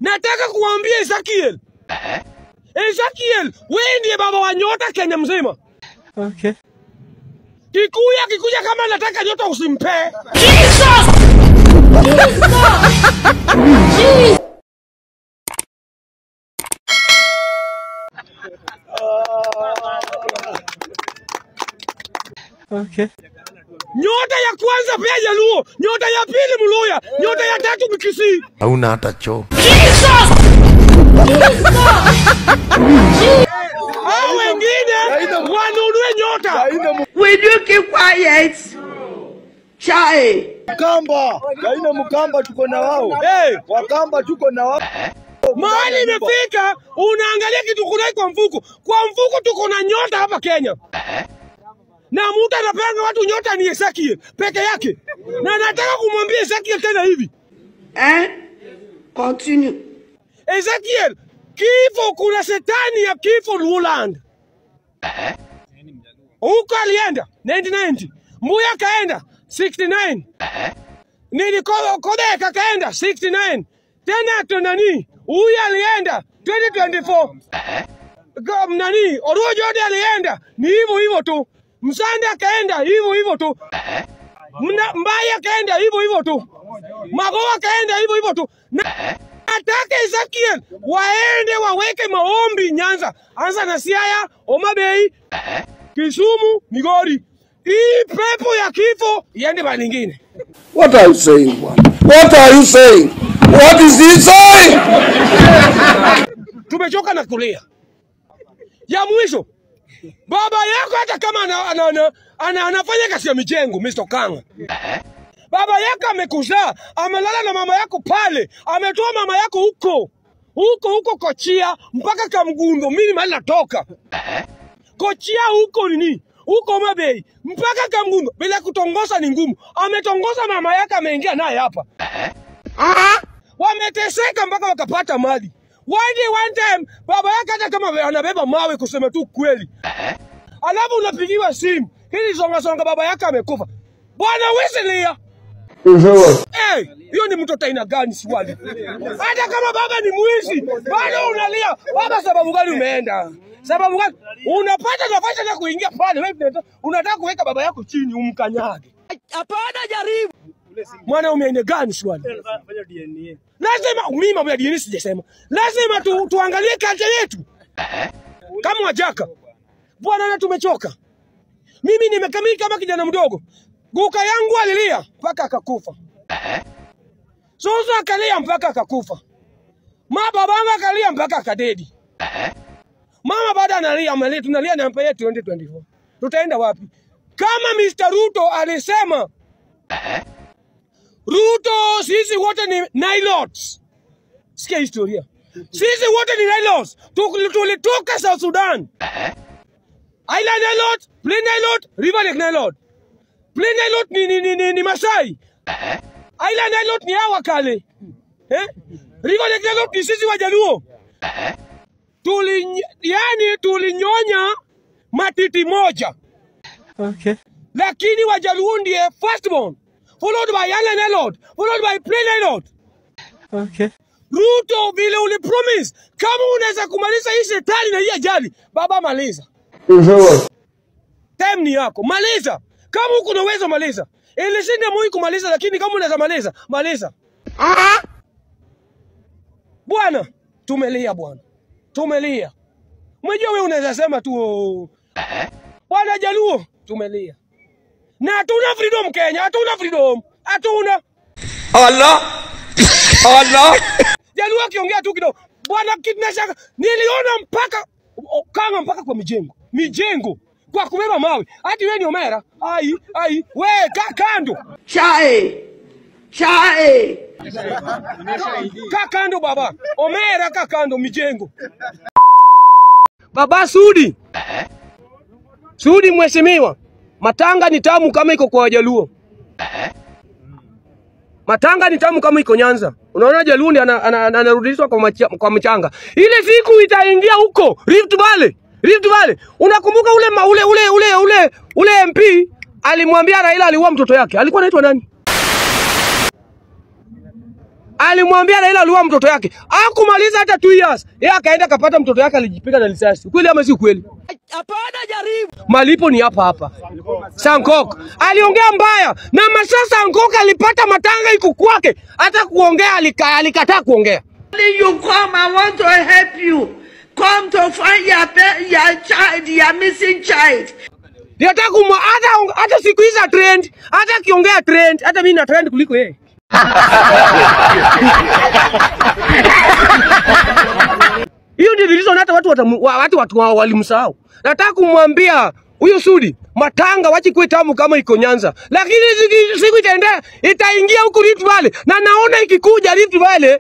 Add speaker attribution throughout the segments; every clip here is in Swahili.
Speaker 1: Nataka kuambia Ezekiel, Ezekiel, wewe ndiye baba wa nyota Kenya mzima.
Speaker 2: Okay.
Speaker 1: Kikuya kikuja kama nataka nyota usimpe.
Speaker 2: Okay.
Speaker 1: Nyota ya kwanza pia Jaluo, nyota ya pili Mluya, nyota ya tatu Mkisii.
Speaker 3: hauna hata choo.
Speaker 1: Hao wengine wanunue nyota.
Speaker 4: Will you keep quiet? Chai.
Speaker 5: Mkamba, Gaina Mkamba tuko na wao.
Speaker 1: Hey,
Speaker 5: Wakamba tuko na wao.
Speaker 1: mahali imefika, unaangalia kitu kunai kwa mfuko. Kwa mfuko tuko na nyota hapa Kenya. Na mtu anapeana watu nyota ni Ezekiel peke yake. Na nataka kumwambia Ezekiel tena hivi.
Speaker 4: Hein? Continue.
Speaker 1: Ezekiel, kifo, kuna setani ya kifo Luland. Huko alienda 1990, Mbuya kaenda 69, nini Ko- Kodeka kaenda 69, tena tu nani huyu alienda 2024, Ga- nani Oruo Jode alienda ni hivyo hivyo tu, Msande akaenda hivyo hivyo tu, Mna- Mbaya kaenda hivyo hivyo tu, Magoa kaenda hivyo hivyo tu na nataka Ezekiel waende waweke maombi Nyanza, anza na Siaya, Homa Bay, Kisumu, Migori. Hii pepo ya kifo iende mahali ingine.
Speaker 6: What are you saying, bwana? What are you saying? What is he saying?
Speaker 1: Tumechoka na kulia. Ya mwisho, baba yako hata kama ana, ana, ana, ana, anafanya kazi ya mijengo Mr. Kanga, baba yako amekuzaa, amelala na mama yako pale, ametoa mama yako huko huko huko Kochia mpaka Kamgundo, mimi mahali natoka Kochia huko nini huko Homa Bay mpaka Kamgundo, bila kutongoza ni ngumu. Ametongoza mama yake, ameingia naye hapa wameteseka mpaka wakapata mali. One day one time baba yake hata kama anabeba mawe, kusema tu kweli, alafu unapigiwa simu hili songa songa, baba yake amekufa. Bwana Wesley, hey, hiyo ni mtoto aina gani? Swali. Hata kama baba ni mwizi, bado unalia baba. Sababu gani umeenda? Sababu gani? Unapata nafasi ya kuingia pale, wewe unataka- unataka kuweka baba yako chini umkanyage. Hapana, jaribu mwanaume aina gani? Swali. Lazima mimi mambo ya dini sijasema. Lazima tu, tuangalie kata yetu kama wajaka bwana, na tumechoka. Mimi nimekamili kama kijana mdogo, guka yangu alilia mpaka akakufa, Suzu akalia mpaka akakufa, ma babangu akalia mpaka akadedi, mama bado analia, amelia, tunalia na mpaka 2024 tutaenda wapi? Kama Mr. Ruto alisema Ruto, sisi wote ni Nilots. Sikia historia. Sisi wote ni Nilots. Tuk- Tulitoka South Sudan. Island Nilot, Plain Nilot, River Lake Nilot. Plain Nilot ni, ni, ni, ni, ni Masai. Island Nilot ni hawa kale. Eh? River Lake Nilot ni sisi Wajaluo. Tuli, yani tulinyonya matiti moja
Speaker 2: Okay.
Speaker 1: lakini Wajaluo ndiye firstborn followed by Young Nilot followed by Plain Nilot.
Speaker 2: Okay.
Speaker 1: Ruto, vile ulipromise, kama unaweza kumaliza hii shetani na hii ajali, baba, maliza. Time ni yako, maliza. Kama uko na uwezo, maliza. Ilishinda Moi kumaliza, lakini kama unaweza maliza, maliza. Bwana, tumelia bwana, tumelia. Umejua wewe unaweza sema tu oh, bwana Jaluo, tumelia na hatuna freedom Kenya, hatuna freedom, hatuna
Speaker 6: Allah. Allah.
Speaker 1: Jaluo akiongea tu kidogo, bwana kidnashaka, niliona mpaka o- kanga mpaka kwa mijengo mijengo kwa kubeba mawe. Hati wewe ni Omera? Ai ai, we ka kando,
Speaker 4: Chai. Chai.
Speaker 1: ka kando baba. Omera ka kando mijengo. Baba Sudi, Sudi mheshimiwa, matanga ni tamu kama iko kwa Wajaluo. Matanga ni tamu kama iko Nyanza. Unaona Jaluo ndiye ana- ana- ana- anarudishwa kwa, macha, kwa mchanga. Ile siku itaingia huko Rift Valley. Rift Valley. Unakumbuka ule ma, ule ule ule ule ule MP alimwambia Raila aliua mtoto yake. Alikuwa anaitwa nani? alimwambia Raila aliua mtoto yake, akumaliza hata 2 years, yeye akaenda akapata mtoto yake alijipiga na risasi. Kweli ama si kweli? Hapana, jaribu. Malipo ni hapa hapa. Sankok aliongea mbaya na masaa Sankok alipata matanga iko kwake, hata kuongea alika, alikataa kuongea.
Speaker 4: Only you come, I want to help you. Come to find your, pe- your child, your missing child.
Speaker 1: Nataka kumwa hata hata siku hizi za trend, hata akiongea trend, hata mimi na trend kuliko yeye. Hiyo ndio reason hata watu watamu, wa- watu watu wa- walimsahau. Nataka kumwambia huyu Sudi matanga wachi kwe tamu kama iko Nyanza, lakini siku, siku itaendea itaingia huku Rift Valley, na naona ikikuja Rift Valley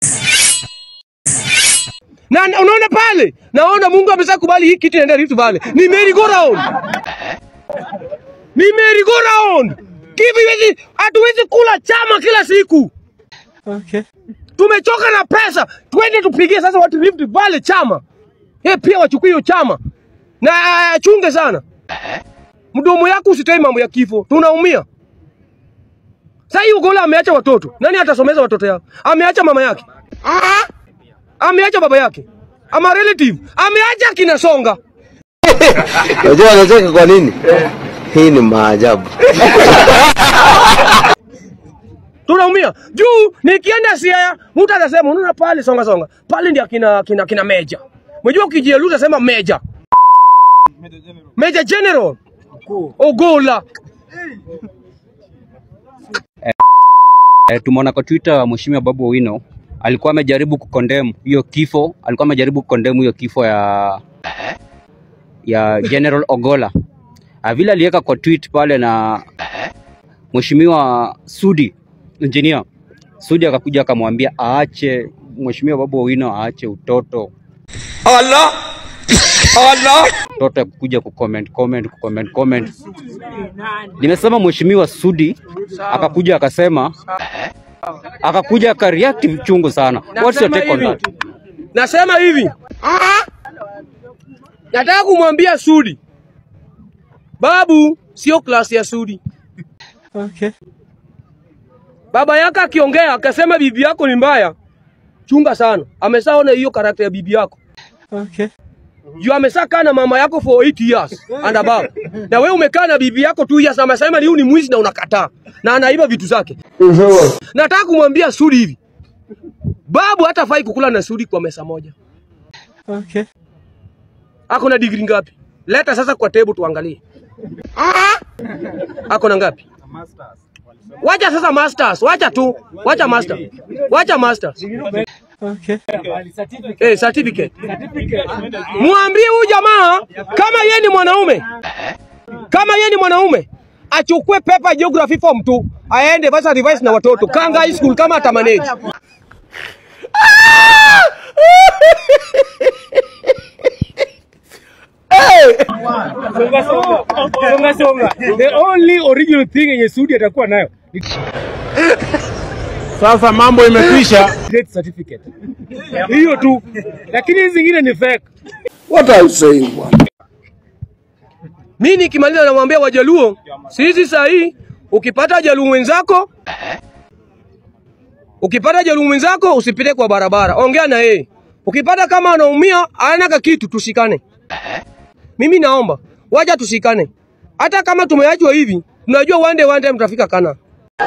Speaker 1: na na- unaona pale, naona Mungu amesha kubali hii kitu inaenda Rift Valley. Ni merry go round, ni merry go round. Kivi hivi hatuwezi kula chama kila siku.
Speaker 2: Okay.
Speaker 1: Tumechoka na pesa, twende tupigie sasa watu Rift Valley chama. Yeye pia wachukue hiyo chama na chunge sana mdomo yako, usitoi mambo ya kifo, tunaumia. Sasa hii Ugola ameacha watoto, nani atasomeza watoto yao? Ameacha mama yake, ameacha baba yake, ama relative, ameacha kina Songa.
Speaker 3: Unajua wanacheka kwa nini? Hii ni maajabu.
Speaker 1: tunaumia juu. Nikienda Siaya, mtu anasema unaona pale songa songa pale ndio kina kina kina meja. Unajua ukijieluza sema meja, meja general Ogola.
Speaker 7: E, tumeona kwa Twitter Mheshimiwa Babu Owino alikuwa amejaribu kukondem hiyo kifo, alikuwa amejaribu kukondem hiyo kifo ya ya General Ogola. Ah, Vile aliweka kwa tweet pale na Mheshimiwa Sudi engineer Sudi akakuja akamwambia aache Mheshimiwa Babu Owino aache utoto
Speaker 6: Allah, Allah.
Speaker 7: mtoto ya kukuja kucomment comment kucomment comment. Nimesema Mheshimiwa Sudi akakuja akasema akakuja akareact chungu sana. What's your
Speaker 1: Nasema
Speaker 7: take on
Speaker 1: hivi,
Speaker 7: that?
Speaker 1: nasema hivi, nataka kumwambia Sudi, babu sio klasi ya Sudi.
Speaker 2: Okay.
Speaker 1: Baba yake akiongea akasema bibi yako ni mbaya, chunga sana. Ameshaona hiyo karakta ya bibi yako
Speaker 2: Okay.
Speaker 1: juu amesha kaa na mama yako for 8 years and above, na wewe umekaa na bibi yako 2 years, amesema ni huyu ni mwizi na unakataa na anaiba vitu zake. Nataka kumwambia Sudi hivi, babu hatafai kukula na Sudi kwa mesa moja.
Speaker 2: Okay.
Speaker 1: Ako na degree ngapi? Leta sasa kwa table tuangalie. Ako na ngapi? Wacha sasa masters, wacha tu, wacha master, wacha masters.
Speaker 2: Okay.
Speaker 1: Eh, certificate. Mwambie huyu jamaa kama yeye ni mwanaume, kama yeye ni mwanaume achukue paper geography form tu aende basi revise na watoto Kanga High School kama atamanage.
Speaker 8: songa songa. The only original thing yenye Sudi atakuwa nayo ni sasa mambo imekwisha, death certificate hiyo tu, lakini hizi zingine ni fake.
Speaker 6: What are you saying, bwana?
Speaker 1: Mimi nikimaliza namwambia Wajaluo, sisi saa hii ukipata Jaluo mwenzako ukipata Jaluo mwenzako usipite kwa barabara, ongea na yeye. Ukipata kama anaumia ana ka kitu, tushikane. Mimi naomba waja tushikane, hata kama tumeachwa hivi, tunajua one day one time tutafika kana.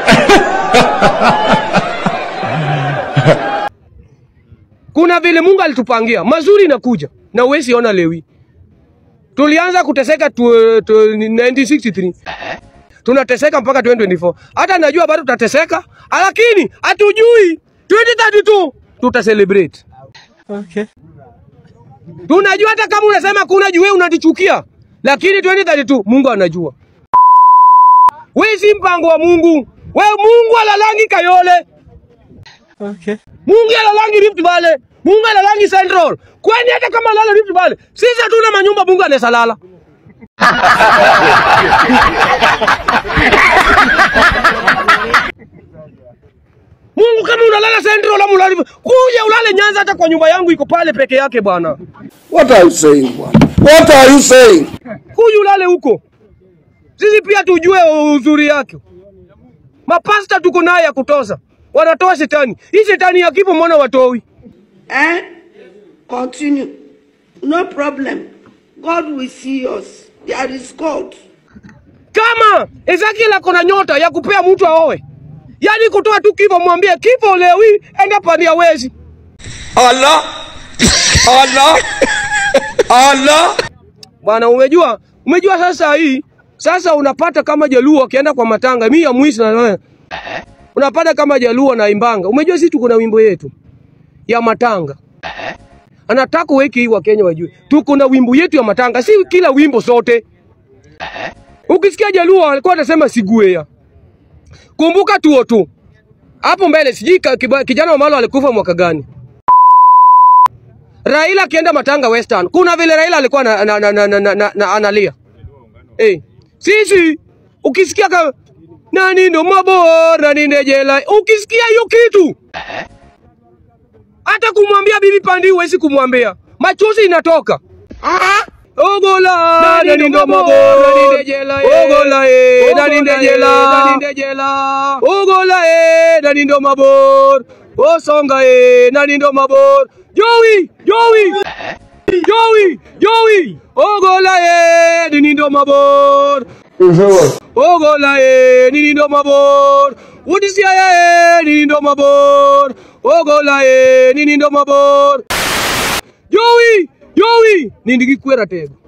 Speaker 1: Kuna vile Mungu alitupangia mazuri, inakuja na uwezi ona lewi tulianza kuteseka tu, tu, 1963 tunateseka mpaka 2024. Hata najua bado tutateseka, lakini hatujui 2032 tuta celebrate.
Speaker 2: Okay.
Speaker 1: Tunajua hata kama unasema kuna juu wewe unatichukia, lakini 2032 Mungu anajua. Wewe si mpango wa Mungu. Wewe Mungu alalangi Kayole,
Speaker 2: Okay.
Speaker 1: Mungu alalangi Rift Valley, Mungu alalangi Central. Kwani hata kama lala Rift Valley, sisi hatuna manyumba Mungu anaweza lala. Mungu kama unalala Central ama ulali kuja ulale Nyanza, hata kwa nyumba yangu iko pale peke yake bwana.
Speaker 6: What are you saying, bwana? What are you saying?
Speaker 1: Kuja ulale huko, sisi pia tujue uzuri yake. Mapasta tuko naye ya kutoza. wanatoa shetani. Hii shetani ya kifo mbona watoi?
Speaker 4: Eh? Continue. No problem. God will see us. There is God.
Speaker 1: Kama Ezekiel ako na nyota ya kupea mtu aoe, yaani kutoa tu kifo, mwambie kifo leo hii enda pania wezi.
Speaker 6: Allah. Allah. Allah.
Speaker 1: Bwana, umejua umejua sasa hii sasa unapata kama Jaluo akienda kwa matanga, mimi ya mwisho na wewe. Unapata kama Jaluo na imbanga. Umejua sisi tuko na wimbo yetu ya matanga. Anataka uweke hii wa Kenya wajue. Tuko na wimbo yetu ya matanga, si kila wimbo sote. Ukisikia Jaluo alikuwa anasema siguea. Kumbuka tuo tu. Hapo mbele sijui ka- kiba- kijana wa Malo alikufa mwaka gani? Raila akienda Matanga Western, kuna vile Raila alikuwa na, na, na, na, na, na, na, na, analia. Eh, sisi ukisikia ka, nani ndo mabora nani ndejela, ukisikia hiyo kitu hata kumwambia bibi Pandi huwezi kumwambia, machozi inatoka. Ogola nani ndo mabora nani ndejela, ogola eh nani ndejela, nani ndejela, ogola eh nani ndo mabor, osonga eh nani ndo mabor, Joey Joey Joey Joey ogola eh nini ndo mabor ogola eh nini ndo mabor udisia eh nini ndo mabor ogola eh nini ndo mabor Joey Joey nindigikwera tego